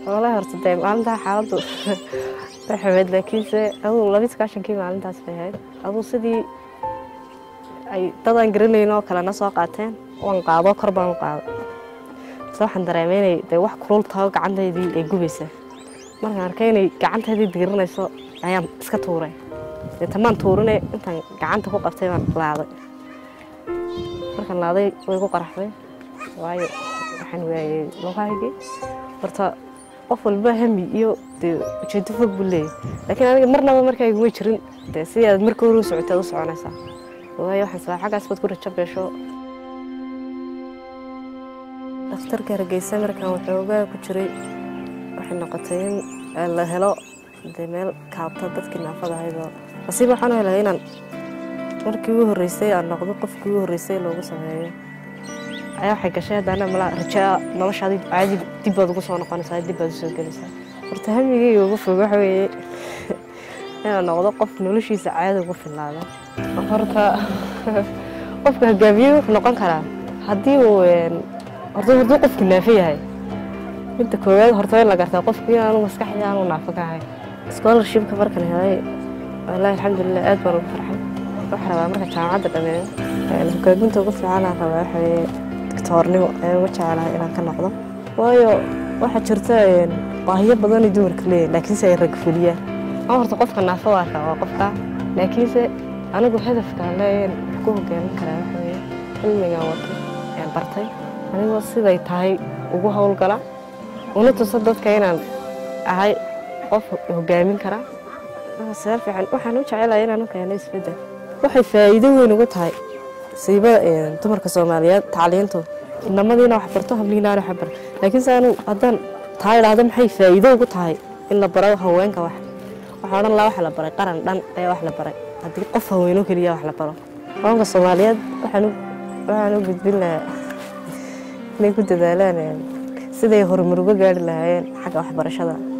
walahi horta dee maalintaa xaaladdu way xumeyd laakiinse aduu labi sagaashankii maalintaas bay ahayd aduu sidii ay dad aan garanayn oo kalena soo qaateen waan qaado kor baan u qaaday se waxaan dareemay inay dee wax kulul taho gacantaydii ay gubaysa markaan arkay inay gacantaydii digirinayso ayaan iska tuuray dee tamaan tuurine intaan gacanta ku qabtay baan laaday markaan laaday way ku qaraxday waayo waxaan waayey lugahaygii horta qof walba hami iyo dee ujeedo fog buu leeyahy laakiin aniga marnaba markayguma jirin dee sidii aad marka hore u socotay aad u soconaysaa waayo waxaan sabaa xaggaas baad ku rajo beesho dhakhtarka hargeysa markaan waxoogaa ku jiray waxay noqotay in la helo dee meel kaabta dadkii naafada ahaydoo nasiib waxaan u helay inaan markii ugu horreysay aan noqdo qofkii ugu horreysay loogu sameeyo ayaa waxay gashay haddana mala rajaa noloshaadi caadi dib baad ugu soo noqonaysaa dib baad usoo gelaysaa horta hamigeyga ugu fog waxa weeye inaan noqdo qof noloshiisa caadi ugu filaada horta qofka hogaamiye wuxuu noqon karaa haddii uu horta hadduu qofku naafo yahay midda koowaad horta in la gartaa qofku inaanu maskaxdii aanu naafo ka ahay scholarshipka markan helay wallaahi alxamdulilah aad baan ugu farxay waxaa rabaa marka jaamacadda dhameeyo hogaaminta ugu fiicanaan rabaa waxa weeye doctoornimo ayaan uga jecelahay inaan ka noqdo waayo waxaa jirta baahiyo badan ay dumarka leeyihin laakiinse ay rag fuliyaan ama horta qofka naafo waa kaa waa qofka laakiinse anigu hadafkaan leeyahin wax ku hogaamin karaa waxa weeye cilmigaan wato ayaan bartay anigoo siday tahay ugu howlgala una tuso dadka inaan ahay qof hogaamin kara seel fiican waxaan u jecelahay inaan u keeno isbeddel waxay faa'iido weyn ugu tahay siiba dumarka soomaaliyeed tacliintu inamadiina wax barto habliinaana wax bar laakiin se anu haddaan taa idhaahdo maxay faa'iido ugu tahay in la baro haweenka wax waxaa odhan laha waxa la baray qaran dhan ayaa wax la baray haddii qof haweeno keliya wax la baro haweenka soomaaliyeed waxaan waxaan u gudbin lahaa inay ku dadaalaan siday horumar uga gaari lahaayeen xagga waxbarashada